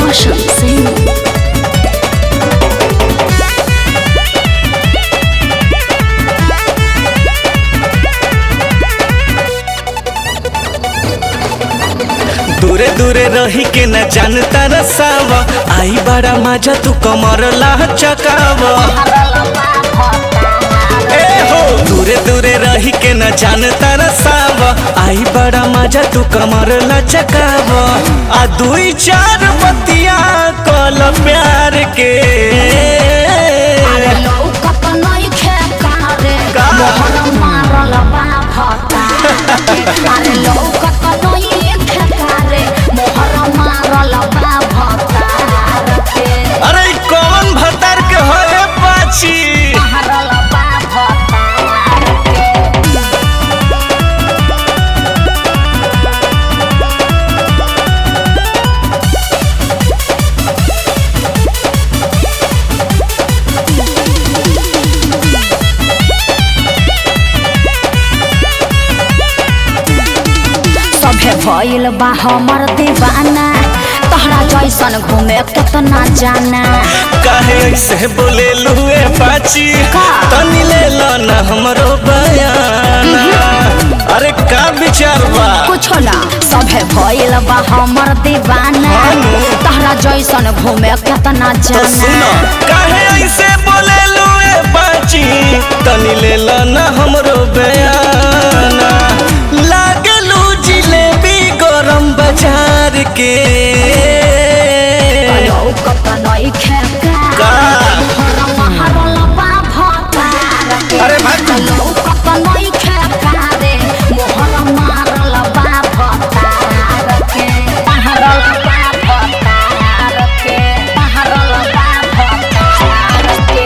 Roshan Singh. दूरे दूरे रही के न जानता रसाव आई बड़ा मजा तू कमर ला चकाव ए हो दूरे दूरे रही के न जानता रसाव आई बड़ा मजा तू कमर ला चकाव आ दुई चार बतिया कल प्यार के लौकत नइखे कारे, का? मोहर मारल बा भतारे। अरे लौकत नइखे कारे, मोहर मारल बा भतारे के। अरे ई कौन भतार के होए पाची मारल बा भतारे के। सभे भइल बा हमर दीवाना तहरा जैसन घूमे केतना जाना काहे ऐसे बोले लुए पाची का? तनी ले लो ना हमरो बयान अरे का विचार बा कुछो ना सभे भइल बा हमर दीवाना हानु। तहरा जैसन घूमे केतना तो सुनो जाना काहे ऐसे बोले लुए पाची तनी ले लो ना हमरो बयान लागलू जिलेबी गरम बाजार के लौकत नइखे का? मोहर महरल बा भतार के। अरे भाग। लौकत नइखे कारे, मोहर मारल बा भतार के। महरल बा भतार के, महरल बा भतार के।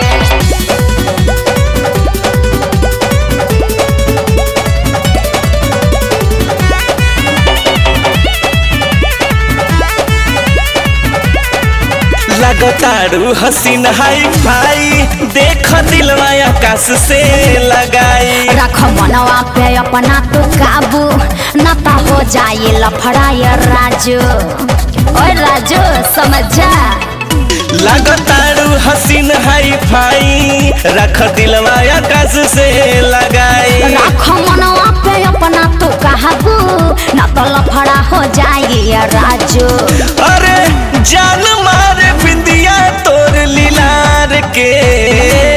लगतारू हसीन हाई फाई देख दिलवा आकाश से लगाई रख मनवा पे अपना तो काबू न ता हो जाए लफड़ाय राजू ओए राजू समझ जा लगतारू हसीन हाई फाई रख दिलवा आकाश से लगाई रख मनवा पे अपना तो काबू न तो लफड़ा हो जाए राजू अरे जान मारे बिंदिया तोर लीलार के